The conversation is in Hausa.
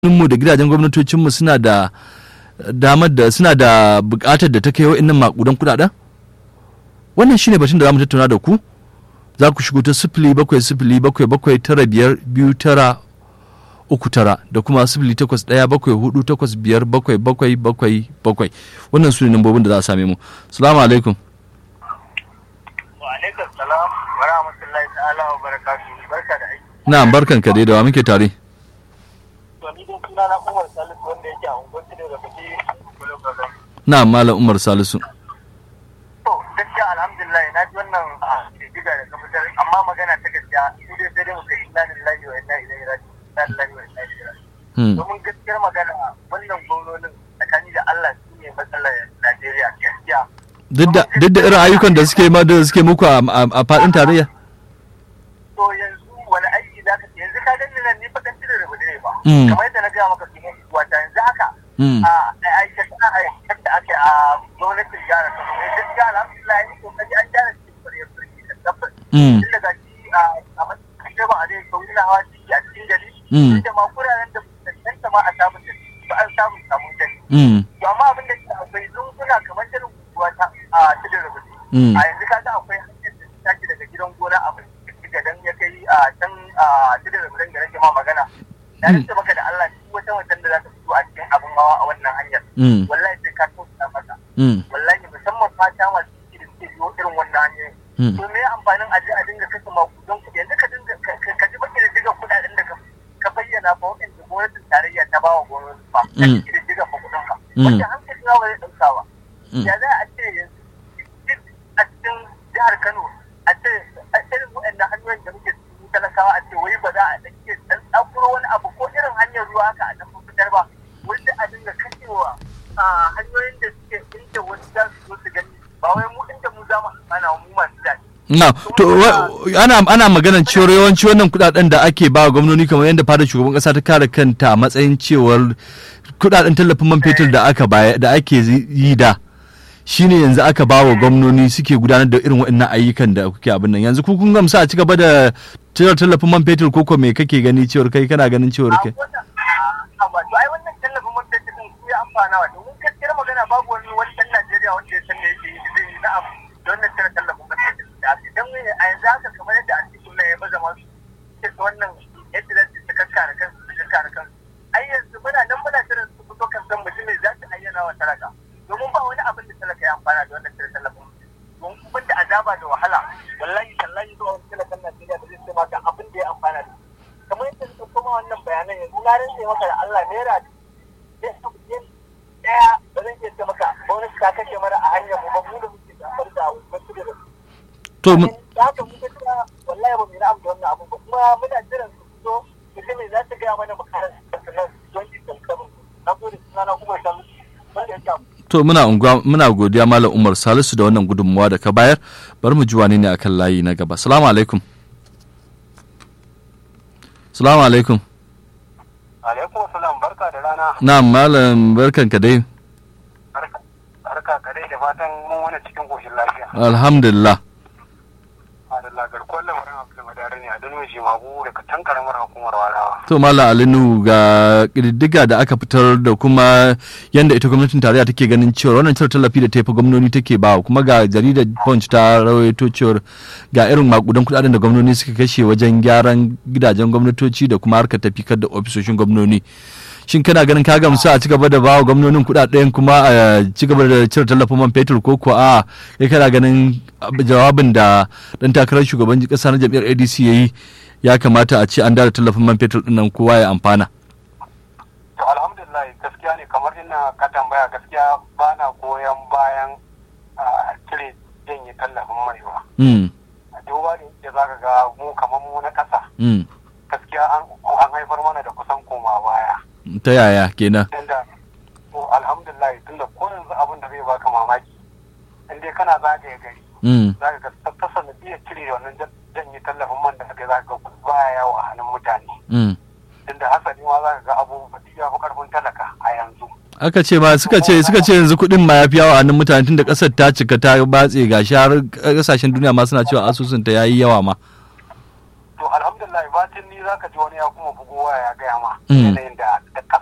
mu da gidajen gwamnatocinmu suna da damar da suna da bukatar da ta kai wa'annan makudan kudaden wannan shine batun da za mu tattauna da ku za ku shigo ta sifili bakwai sifili bakwai bakwai tara biyar biyu tara uku tara da kuma sifili takwas ɗaya bakwai hudu takwas biyar bakwai bakwai bakwai bakwai wannan su ne nambobin da za a same mu salamu alaikum wa alaikum salam wa rahmatullahi ta'ala wa barakatuhu barka da aiki na barkan ka dai da wa muke tare to ni dai suna na Umar Salisu wanda yake a unguwar Tudu da Baki Kolo Kaza na malam umar salisu to gaskiya alhamdulillah na ji wannan diga da kafitar amma magana ta gaskiya su dai sai dai mu kai inna lillahi wa inna ilaihi raji'un inna lillahi wa inna ilaihi raji'un Hmm. domin gaskiyar magana wannan gwamnonin tsakani da Allah su ne matsalar Najeriya gaskiya duk da duk da irin ayyukan da suke ma da suke muku a a- a faɗin tarayya to yanzu wani aiki za ka ce yanzu ka gani nan ni fa dan tudu da bude ba Mm. kamar yadda na gaya maka su ne wata yanzu haka Mm. a aikata a aikata da ake a gwamnatin jihar Kano ne gaskiya alhamdulillah ni kokari an gyara cikin kwarewar birni da tabbas Mm. tun daga shi a a matsayin ba a zai kauri na hawa ciki a cikin gari Mm. duk da ma kuraren da cancanta ma a samun da ba an samu samun gari Mm. to amma abin da ke akwai zunguna kamar irin guguwa ta a tudun rubutu Mm. a yanzu kaga akwai hanyar da ta tashi daga gidan gona a ga dan ya kai a can a tudun rubutun da nake ma magana na rike maka da Allah duk wata watan da za ta fito a cikin abin hawa a wannan hanyar Mm. wallahi sai ka tausaya mata Mm. wallahi musamman fata masu ciki da suke biyo irin wannan hanyoyin Mm. to me amfanin aje a dinga kashe makudan kuɗi yanzu ka dinga ka- ka- ka ji baki da diga kuɗaɗen da ka ka bayyana fa waɗanda gwamnatin tarayya ta bawa gwamnati fa ka Mm. ji da diga fa kuɗin ka Mm. wanda hankali na ba zai ɗauka ba Mm. ya za a ce yanzu duk a cikin jihar Kano a ce a irin waɗannan hanyoyin da muke cikin talakawa a ce wai ba za a ɗauke ɗan tsakuro wani abu ko irin hanyar ruwa haka a ɗan fitar ba wanda a dinga kashewa a hanyoyin da suke inda wasu za su zo su gani ba wai mu inda mu za mu amfana mu masu daɗi na to wa- ana ana maganar cewar yawanci wannan kudaden da ake ba wa gwamnoni kamar yadda fadar shugaban kasa ta kare kanta a matsayin cewar kudaden tallafin man fetur da aka baya da ake zi- yi da shine yanzu aka ba wa gwamnoni suke gudanar da irin waɗannan ayyukan da kuke abin nan yanzu ku kun gamsa a ci gaba da cire tallafin man fetur ko ko me kake gani cewar kai kana ganin cewar kai a wato ai wannan tallafin man fetur din su ya amfana wa domin gaskiyar magana babu wani wani ɗan Najeriya wanda ya san me yake yi da zai yi na'am da wannan cire tallafin man fetur da ake dan a yanzu haka kamar yadda a cikin ya baza masu ke wannan yadda za su kakkare kansu su kakkare kansu ai yanzu muna nan muna jiran su fito kan san mutum ne za su ayyana wa talaka domin ba wani abin da talaka ya amfana da wannan cire tallafin don kun da azaba da wahala wallahi tallahi zuwa wani talakan Najeriya da zai ce maka abin da ya amfana da shi kamar yadda suka koma wannan bayanan yanzu na rinse maka da Allah naira daya ba zan iya ce maka gwamnati ta kashe mana a hanyar mu ba mu da muke zafar da wasu da to mu- da haka muka cewa wallahi ba mu yi na'am da wannan abu ba kuma muna jiran su fito mutum ne za su gaya mana makarar sannan don ji kankanin na gode suna na kuma shan wanda ya samu to muna unguwa muna godiya malam umar salisu da wannan gudunmuwa da ka bayar bari mu ji wane ne akan layi na gaba salamu alaikum salamu alaikum alaikum salam barka da rana na malam barkan ka dai barka ka dai da fatan mun wani cikin koshin lafiya alhamdulillah adalla garkuwar lamarin abu madara ne a dalilin jimagu daga tan karamar hukumar warawa to malam alinu ga ƙididdiga da aka fitar da kuma yadda ita gwamnatin tarayya take ganin cewa wannan cire tallafi da ta fi gwamnoni take ba kuma ga jaridar punch ta rawaito cewar ga irin makudan kudaden da gwamnoni suka kashe wajen gyaran gidajen gwamnatoci da kuma harkar tafikar da ofisoshin gwamnoni shin kana ganin ka gamsu a cigaba da bawa gwamnonin kudaden kuma a cigaba da cire tallafin man fetur ko ko a kai kana ganin jawabin da dan takarar shugaban kasa na jam'iyyar ADC yayi ya kamata a ce an dara tallafin man fetur din nan kowa ya amfana to alhamdulillah gaskiya ne kamar ina ka tambaya gaskiya ba na goyon bayan a cire janye tallafin mai ba mm a duba da yadda za ka ga mu kamar mu na ƙasa mm gaskiya an an haifar mana da kusan koma baya ta yaya kenan tunda to alhamdulillah tunda ko yanzu abin da zai baka mamaki in dai kana zagaye gari mm za ka ga ta- ta sanadiyar cire wannan jan- janye tallafin man da aka yi za ka ga baya yawo a hannun mutane mm tunda hasali ma za ka ga abubuwa duk ya fi karfin talaka a yanzu aka ce ma suka ce suka ce yanzu kuɗin ma ya fi yawa a hannun mutane tunda ƙasar ta cika ta batse ga har ƙasashen duniya ma suna cewa asusun ta yayi yawa ma to alhamdulillah ba tun ni za ka ji wani ya kuma bugowa ya gaya ma Mm. yanayin da da